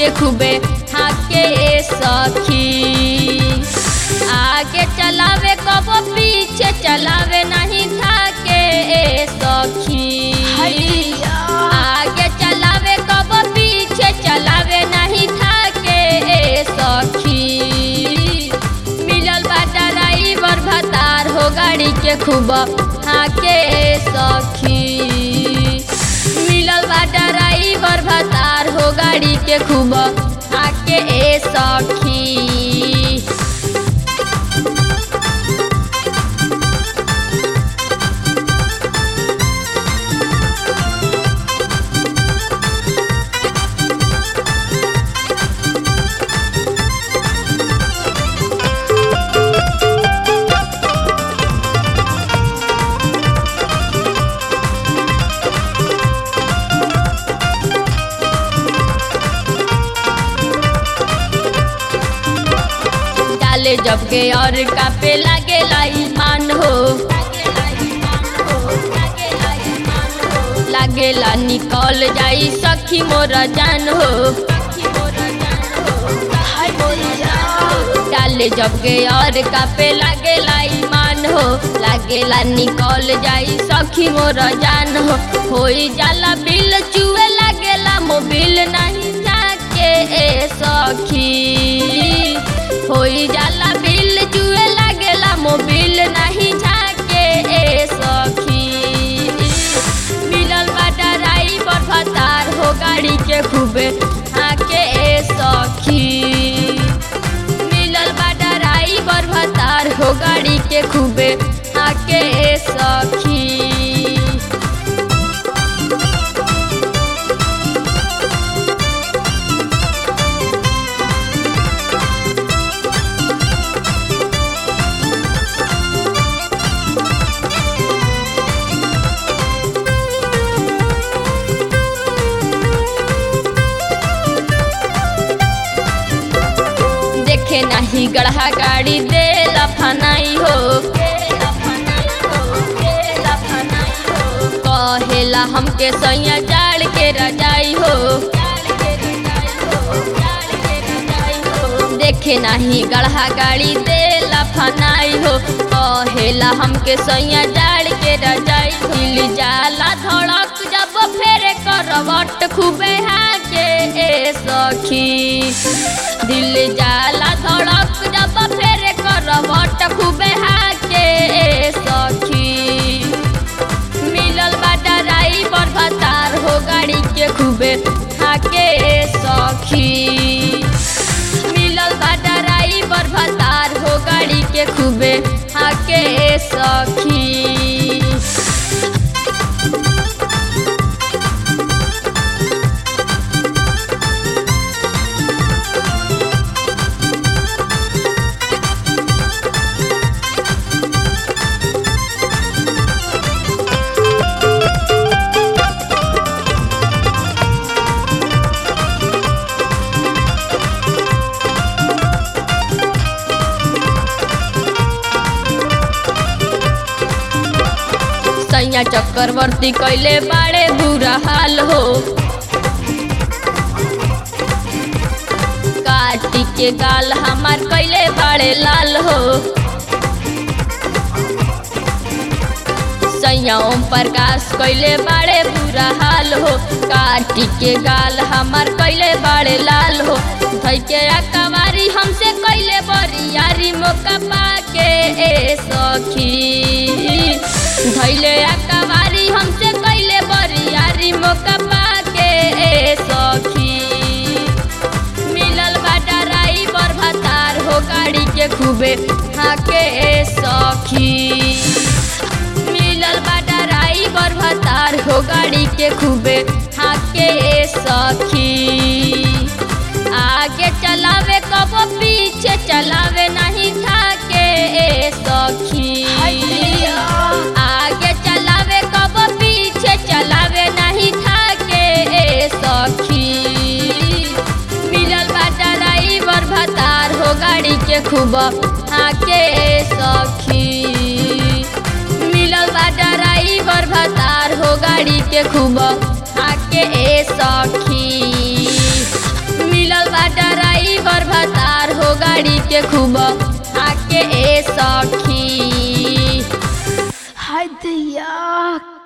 के खूबे हाके ए सखी आगे चलावे कबो पीछे चलावे नहीं थाके ए सखी आगे चलावे कबो पीछे चलावे नहीं थाके ए सखी मिलल बा ड्राइवर भतार हो गाड़ी के खूब हाके ए सखी मिलल बा ड्राइवर भतार हो गाड़ी के खूब हाके ए सखी डाले जब के और कापे लागे ईमान हो लागेला निकल जाई सखी मोर जान हो डाले जब के और कापे लागेला ईमान हो लागेला निकल जाई सखी मोर जान हो होई जाला बिल चुए लागेला मोबिल नहीं जाके ए सखी होई जाला बिल जुए लागेला मोबिल नहीं झाके ए सखी मिलल बा ड्राइवर भतार हो गाड़ी के खूबे हाके ए सखी मिलल बा ड्राइवर भतार हो गाड़ी के खूबे हाके ए सखी देखे नहीं गढ़ा गाड़ी दे लफनाई हो कहेला हमके सैया जाड़ के रजाई हो देखे नहीं गढ़ा गाड़ी दे लफनाई हो कहेला हमके सैया जाड़ के रजाई हिल जाला धड़क जब फेरे करवट खूबे हाके ए सखी दिल जाला धड़क जब फेरे करवट खूबे हाके ए सखी मिलल बा ड्राइवर भतार हो गाड़ी के खूबे हाके ए सखी मिलल बा ड्राइवर भतार हो गाड़ी के खूबे हाके ए सखी सैया चक्रवर्ती कैले बाड़े बुरा हाल हो काटी के गाल हमार कैले बाड़े लाल हो सैया ओम प्रकाश कैले बाड़े बुरा हाल हो काटी के गाल हमार कैले बाड़े लाल हो धई के अकवारी हमसे कैले बरियारी मौका पाके ए सखी धैले अकवारी हमसे कैले बरियारी मौका पाके ए सखी मिलल बा ड्राइवर भतार हो गाड़ी के खूबे हाके ए सखी मिलल बा ड्राइवर भतार हो गाड़ी के खूबे हाके ए सखी आगे चलावे कबो पीछे चलावे नहीं थाके ए सखी आगे चलावे कबो पीछे चलावे नहीं थाके ए सखी मिलल बा ड्राइवर भतार हो गाड़ी के खूब हाके ए सखी मिलल बा ड्राइवर भतार हो गाड़ी के खूब हाके ए सखी मिलल के खूब आके ए सखी हाय दैया